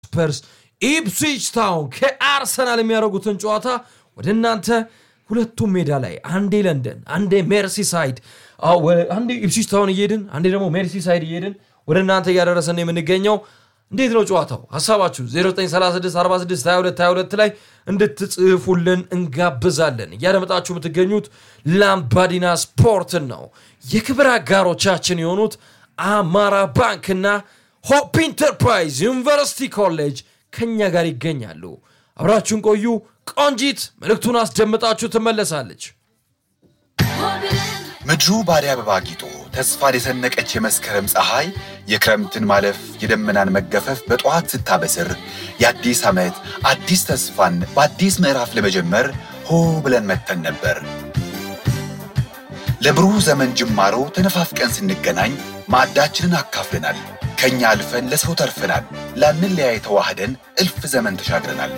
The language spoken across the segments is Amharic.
ስፐርስ ኢፕስዊች ታውን ከአርሰናል የሚያደርጉትን ጨዋታ ወደ እናንተ ሁለቱም ሜዳ ላይ አንዴ ለንደን አንዴ ሜርሲሳይድ አንዴ ኢፕስዊች ታውን እየሄድን አንዴ ደግሞ ሜርሲሳይድ እየሄድን ወደ እናንተ እያደረሰን የምንገኘው እንዴት ነው ጨዋታው? ሀሳባችሁ 0936462222 ላይ እንድትጽፉልን እንጋብዛለን። እያደመጣችሁ የምትገኙት ላምባዲና ስፖርትን ነው። የክብር አጋሮቻችን የሆኑት አማራ ባንክና ሆፕ ኢንተርፕራይዝ ዩኒቨርሲቲ ኮሌጅ ከኛ ጋር ይገኛሉ። አብራችሁን ቆዩ። ቆንጂት መልእክቱን አስደምጣችሁ ትመለሳለች። ምድሩ በአደይ አበባ አጊጦ ተስፋን የሰነቀች የመስከረም ፀሐይ የክረምትን ማለፍ የደመናን መገፈፍ በጠዋት ስታበስር የአዲስ ዓመት አዲስ ተስፋን በአዲስ ምዕራፍ ለመጀመር ሆ ብለን መጥተን ነበር። ለብሩህ ዘመን ጅማሮ ተነፋፍቀን ስንገናኝ ማዕዳችንን አካፍለናል። ከእኛ አልፈን ለሰው ተርፈናል። ላንለያይ ተዋህደን እልፍ ዘመን ተሻግረናል።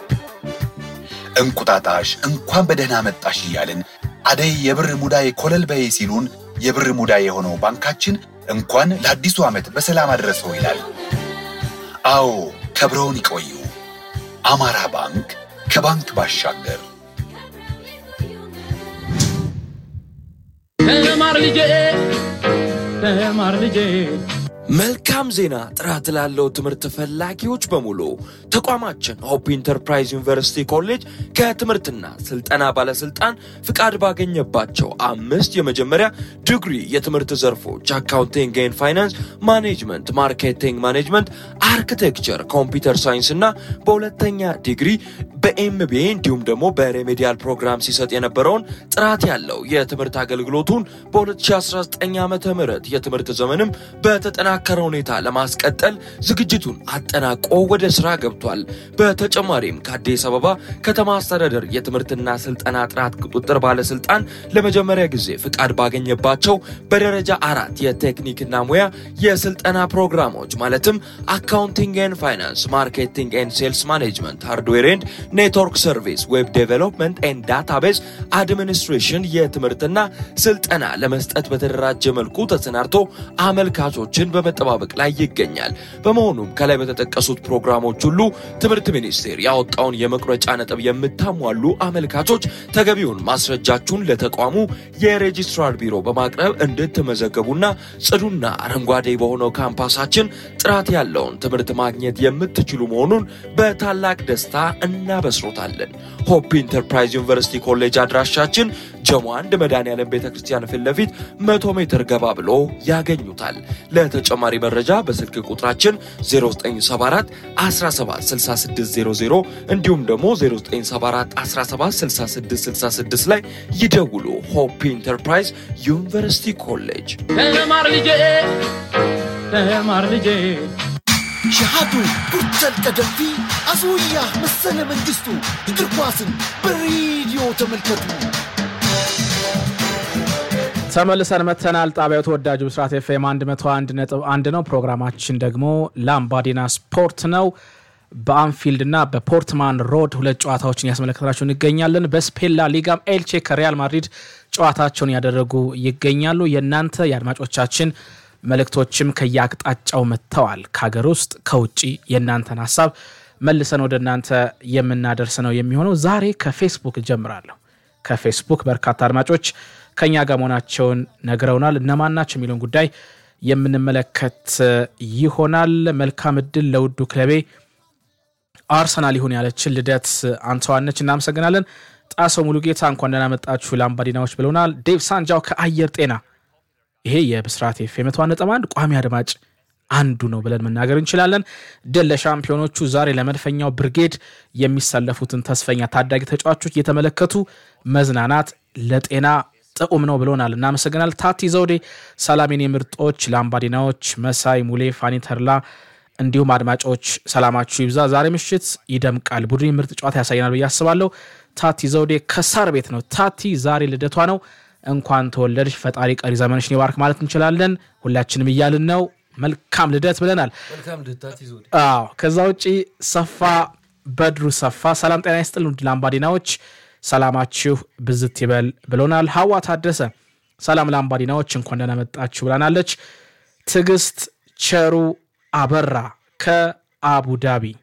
እንቁጣጣሽ እንኳን በደህና መጣሽ እያልን አደይ የብር ሙዳይ ኮለል በይ ሲሉን የብር ሙዳይ የሆነው ባንካችን እንኳን ለአዲሱ ዓመት በሰላም አድረሰው ይላል። አዎ ከብረውን ይቆዩ። አማራ ባንክ ከባንክ ባሻገር ተማር ልጄ ተማር ልጄ መልካም ዜና! ጥራት ላለው ትምህርት ፈላጊዎች በሙሉ ተቋማችን ሆፕ ኢንተርፕራይዝ ዩኒቨርሲቲ ኮሌጅ ከትምህርትና ስልጠና ባለስልጣን ፍቃድ ባገኘባቸው አምስት የመጀመሪያ ዲግሪ የትምህርት ዘርፎች አካውንቲንግ ኤንድ ፋይናንስ፣ ማኔጅመንት፣ ማርኬቲንግ ማኔጅመንት፣ አርኪቴክቸር፣ ኮምፒውተር ሳይንስ እና በሁለተኛ ዲግሪ በኤምቢኤ እንዲሁም ደግሞ በሬሜዲያል ፕሮግራም ሲሰጥ የነበረውን ጥራት ያለው የትምህርት አገልግሎቱን በ2019 ዓ ም የትምህርት ዘመንም በተጠናከረ ሁኔታ ለማስቀጠል ዝግጅቱን አጠናቆ ወደ ስራ ገብቷል። በተጨማሪም ከአዲስ አበባ ከተማ አስተዳደር የትምህርትና ስልጠና ጥራት ቁጥጥር ባለስልጣን ለመጀመሪያ ጊዜ ፍቃድ ባገኘባቸው በደረጃ አራት የቴክኒክና ሙያ የስልጠና ፕሮግራሞች ማለትም አካውንቲንግ ኤንድ ፋይናንስ፣ ማርኬቲንግ ኤንድ ሴልስ ማኔጅመንት፣ ሃርድዌር ኤንድ ኔትወርክ ሰርቪስ፣ ዌብ ዴቨሎፕመንት ኤንድ ዳታቤዝ አድሚኒስትሬሽን የትምህርትና ስልጠና ለመስጠት በተደራጀ መልኩ ተሰናድቶ አመልካቾችን በመጠባበቅ ላይ ይገኛል። በመሆኑም ከላይ በተጠቀሱት ፕሮግራሞች ሁሉ ትምህርት ሚኒስቴር ያወጣውን የመቁረጫ ነጥብ የምታሟሉ አመልካቾች ተገቢውን ማስረጃችሁን ለተቋሙ የሬጂስትራር ቢሮ በማቅረብ እንድትመዘገቡና ጽዱና አረንጓዴ በሆነው ካምፓሳችን ጥራት ያለውን ትምህርት ማግኘት የምትችሉ መሆኑን በታላቅ ደስታ እናበስሮታለን። ሆፕ ኢንተርፕራይዝ ዩኒቨርሲቲ ኮሌጅ አድራሻችን ጀሞ አንድ መድኃኔዓለም ቤተ ክርስቲያን ፊት ለፊት መቶ ሜትር ገባ ብሎ ያገኙታል። ለተጨማሪ መረጃ በስልክ ቁጥራችን 0974 176600 እንዲሁም ደግሞ 0974 176666 ላይ ይደውሉ። ሆፕ ኢንተርፕራይዝ ዩኒቨርሲቲ ኮሌጅ ተማር ልጄ ተማር ልጄ ሸሃዱ ጉርተን ቀደምቲ አስውያ መሰለ መንግስቱ እግር ኳስን በሬዲዮ ተመልከቱ። ተመልሰን መተናል። ጣቢያው ተወዳጁ ብስራት ኤፍኤም 101 ነጥብ አንድ ነው። ፕሮግራማችን ደግሞ ላምባዲና ስፖርት ነው። በአንፊልድ እና በፖርትማን ሮድ ሁለት ጨዋታዎችን ያስመለከትናቸው እንገኛለን። በስፔን ላ ሊጋም ኤልቼ ከሪያል ማድሪድ ጨዋታቸውን ያደረጉ ይገኛሉ። የእናንተ የአድማጮቻችን መልእክቶችም ከየአቅጣጫው መጥተዋል። ከሀገር ውስጥ ከውጭ የእናንተን ሀሳብ መልሰን ወደ እናንተ የምናደርስ ነው የሚሆነው። ዛሬ ከፌስቡክ እጀምራለሁ። ከፌስቡክ በርካታ አድማጮች ከኛ ጋር መሆናቸውን ነግረውናል። እነማን ናቸው የሚለውን ጉዳይ የምንመለከት ይሆናል። መልካም እድል ለውዱ ክለቤ አርሰናል ይሁን ያለችን ልደት አንተዋነች፣ እናመሰግናለን። ጣሰው ሙሉጌታ እንኳን ደህና መጣችሁ ላምባዲናዎች ብለውናል። ዴቭ ሳንጃው ከአየር ጤና ይሄ የብስራት ኤፍ ኤም መቶ ነጥብ አንድ ቋሚ አድማጭ አንዱ ነው ብለን መናገር እንችላለን። ድል ለሻምፒዮኖቹ። ዛሬ ለመድፈኛው ብርጌድ የሚሰለፉትን ተስፈኛ ታዳጊ ተጫዋቾች እየተመለከቱ መዝናናት ለጤና ጥዑም ነው ብሎናል። እናመሰግናል። ታቲ ዘውዴ ሰላሜን የምርጦች ላምባዲናዎች መሳይ ሙሌ፣ ፋኒ ተርላ እንዲሁም አድማጮች ሰላማችሁ ይብዛ። ዛሬ ምሽት ይደምቃል፣ ቡድን ምርጥ ጨዋታ ያሳየናል ብዬ አስባለሁ። ታቲ ዘውዴ ከሳር ቤት ነው። ታቲ ዛሬ ልደቷ ነው። እንኳን ተወለድሽ፣ ፈጣሪ ቀሪ ዘመንሽን ይባርክ ማለት እንችላለን። ሁላችንም እያልን ነው። መልካም ልደት ብለናል። አዎ ከዛ ውጪ ሰፋ በድሩ ሰፋ ሰላም ጤና ይስጥል ውድ ላምባዲናዎች ሰላማችሁ ብዝት ይበል ብሎናል። ሀዋ ታደሰ ሰላም ላምባዲናዎች እንኳን ደህና መጣችሁ ብላናለች። ትዕግስት ቸሩ አበራ አቡዳቢ